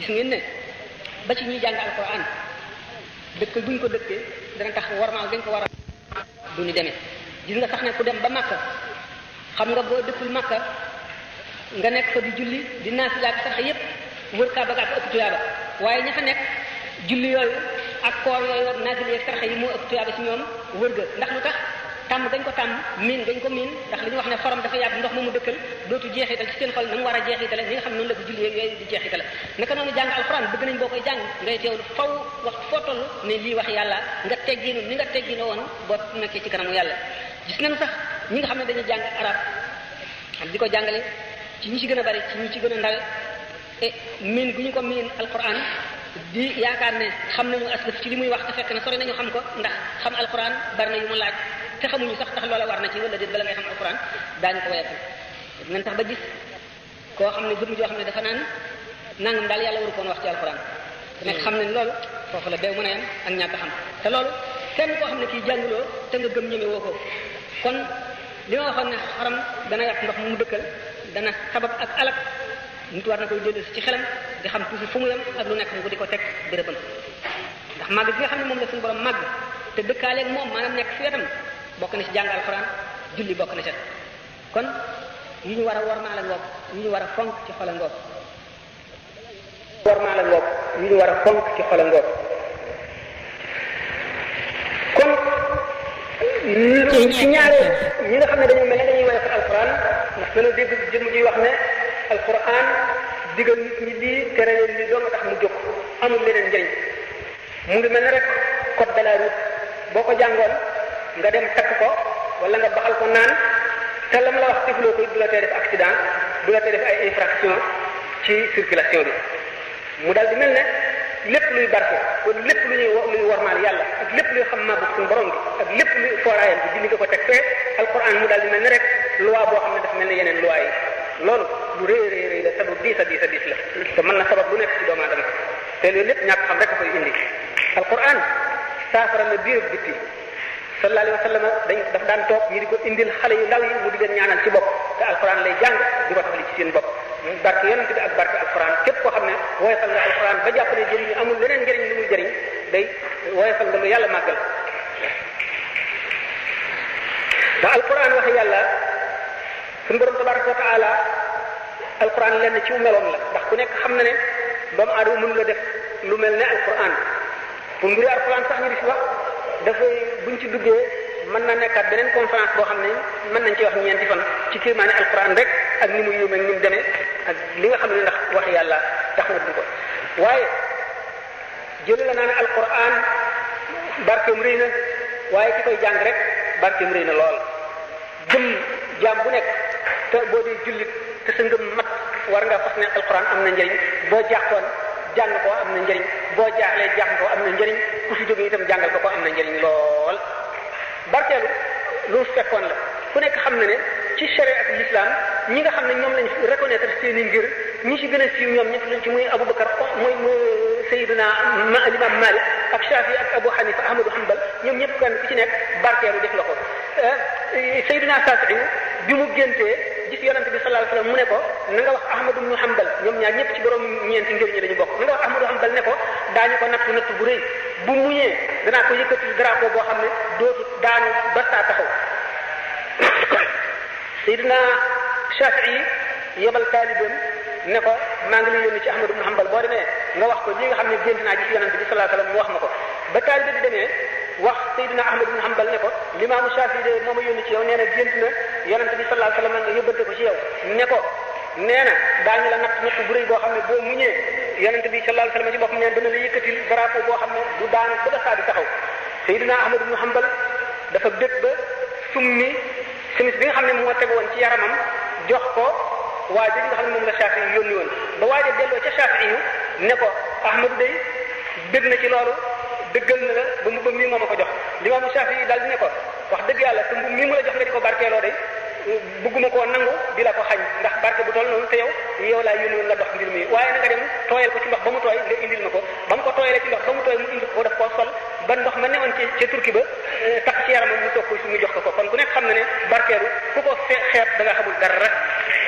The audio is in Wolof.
gis ngeen ne ba ci ñuy jàng alquran dëkk buñ ko dëkkee dana tax warmaal dañ ko war a du ñu demee gis nga sax ne ku dem ba Makka xam nga boo dëkkul Makka nga nekk fa di julli di naafila ak sax yépp wër Kaaba ga ak ëpp tuyaaba waaye ña fa nekk julli yooyu ak koor yooyu ak naafila ak sarax yi moo ëpp tuyaaba ci ñoom wër ga ndax lu tax tàmm dañ ko tàmm miin dañ ko miin ndax li ñu wax ne xorom dafa yàgg ndox moomu dëkkal dootu jeexital ci seen xol na mu war a jeexitale ñi nga xam ne noonu la ko julli yooyu di jeexitale naka noonu jàng alxuraan bëgg nañ boo koy jàng ngay teewlu faw wax foo toll ne lii wax yàlla nga tegginu ni nga teggino woon boo nekkee ci kanamu yàlla gis nañ sax ñi nga xam ne dañuy jàng arab ak di ko jàngale ci ñi ci gën a bari ci ñi ci gën a ndawe e miin gu ñu ko miin alquran di yaakaar ne xam nañu aslaf ci li muy wax te fekk na sori nañu xam ko ndax xam alquran bari na yu mu laaj te xamuñu sax tax loola war na ci wala déet bala ngay xam alquran daañu ko wayafal nañ tax ba gis koo xam ne jëm joo xam ne dafa naan nangam daal yàlla waru koon wax ci alquran te nekk xam ne loolu foofu la beew mën a yem ak ñàkk xam te loolu kenn koo xam ne kii jànguloo te nga gëm ñeme woo ko kon li ma waxoon ne xaram dana yàq ndox mu dëkkal dana sabab ak alak nit war na koy dellu ci xelam di xam toujours fu mu yem ak lu nekk mu di ko teg bérébam ndax màgg gi nga xam ne moom la suñu borom màgg te dëkkaaleeg moom maanaam nekk fi wetam bokk na ci jàng alxuraan julli bokk na ca kon yi ñu war a wormaal a ngoog yi ñu war a fonk ci xol a ngoog wormaal a ngoog yi ñu war a fonk ci xol a ngoog kon ci ñaare ñi nga xam ne dañoo mel ne dañuy woyof alquran ndax dana dégg jëmm ji wax ne alquran digal nit ñi lii tere leen lii doo nga tax mu jóg amul leneen njëriñ mu ngi mel ne rek code de la route boo ko jàngoon nga dem takk ko wala nga baxal ko naan te lam la wax defloo ko du la tee def accident du la tee def ay infraction ci circulation bi mu dal di mel ne lépp luy barke kon lépp lu ñuy luy warmaal yàlla ak lépp luy xam màggu suñu borom bi ak lépp luy fooraayam bi dindi nga ko teg fee alquran mu daal di mel ne rek loi boo xam ne dafa mel ne yeneen loi yi loolu lu rëy rëy rëy la te lu diis a diis a diis la te mën na sabab lu nekk ci doomu aadama te loolu lépp ñàkk xam rek a koy indi alquran saafara la biir ak bitti sallallahu alayhi wa sallam dañ daf daan toog ñi di ko indil xale yu ndaw yi mu di leen ñaanal ci bopp te alquran lay jàng di ko tafali ci seen bopp barke yonent bi ak barke alquran képp koo xam ne woyofal nga alquran ba jàpp ne jëriñ amul leneen njëriñ lu muy jëriñ day woyofal nga lu yàlla màggal ba alquran wax yàlla suñu borom tabaraka wa taala alquran lenn ci meloom la ndax ku nekk xam na ne doomu aadama mënu la def lu mel ne alquran pour mbiri alquran sax ñu di si wax dafay buñ ci duggee mën na nekkaat beneen conférence boo xam ne mën nañ ci wax ñeenti fan ci kéemaane alquran rek ak ni mu yéeme ak ni mu demee ak li nga xam ne ndax wax yàlla tax na du ko waaye jële la naa ne alquran barkeem rëy na waaye ki koy jàng rek barkeem rëy na lool jëm jaam bu nekk te boo dee jullit te sa ngëm mat war nga fas ne alquran am na njëriñ boo jàqoon jàng ko am na njëriñ boo jaaxlee jàng ko am na njëriñ ku fi jógee itam jàngal ko ko am na njëriñ lool barkeelu lu fekkoon la ku nekk xam na ne ci sharia ak l'islam ñi nga xam ne ñoom lañ reconnaître seeni ngir ñi ci gën a siiw ñoom ñëpp lañ ci muy Aboubacar mooy Seydina Imam Malik ak Shafi ak Abu Hanifa Ahmadu Hanbal ñoom ñëpp kenn ku ci nekk barkeelu def nga ko Seydina Safi bi mu géntee gis yonante bi sallallahu alayhi wasallam mu ne ko na nga wax Ahmadu ibnu Hanbal ñoom ñaar ñëpp ci borom ñeenti ngir ñi lañu bokk na nga wax Ahmadu Hanbal ne ko daañu ko natt natt bu rëy bu muñee danaa ko yëkkati drapeau boo xam ne dootu daanu ba saa taxaw Seydina Shafii yebal taalibeem ne ko maa ngi lay yónni ci Ahmadu ibnu Hanbal boo demee nga wax ko li nga xam ne gént naa gis yonante bi sallallahu alayhi wasallam mu wax ma ko ba taalibe bi demee wax Seydina Ahmad ibn Hanbal ne ko limaamu Shafii de moo ma yónni ci yow nee na gént na yonente bi sallallahu alayhi wasallam nga yóbbante ko ci yow ne ko nee na daañu la natt natt bu rëy boo xam ne boo muñee yonente bi sallallahu alayhi wasallam ci boppam neen dana la yëkkatil drapeau boo xam ne du daanu ba saa di taxaw Seydina Ahmad ibn Hanbal dafa bég ba summi simis bi nga xam ne moo teg woon ci yaramam jox ko waa ji nga xam ne moom la Shafii yónni woon ba waaja delloo ca Shafii yu ne ko Ahmadu day bég na ci loolu dëggal na la ba mbubbam mii moo ma ko jox limaamu Shaafi yi daal di ne ko wax dëgg yàlla te mbubb mii mu la jox nga di ko barkeeloo de bëgguma koo nangu di la ko xañ ndax barke bu toll noonu te yow yow laa yónni woon nga dox mbir mi waaye na nga dem tooyal ko ci ndox ba mu tooy nga indil ma ko ba mu ko tooyalee ci ndox ba mu tooy mu indil ko daf koo sol ba ndox ma newoon ci ca turki ba tax ci yaramam mu toog ko su mu jox ko ko kon ku nekk xam na ne barkeelu ku ko fe xeeb da nga xamul dara